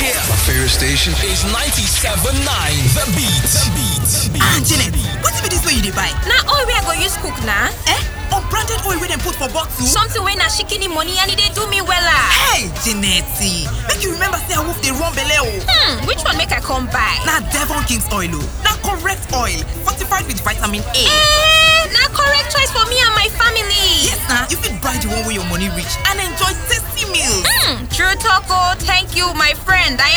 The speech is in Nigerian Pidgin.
here. My favorite station. is 97.9 The Beat. The Beat. ah janet wetin be dis wey you dey buy na oil wey i go use cook na eh unbranded oil wey dem put for bottle. something wey na shikini money and e dey do me wella hey janet make you remember say awoof dey run belle o. hmm which one make i come buy na devon king's oil o na correct oil fortified with vitamin a. eh na correct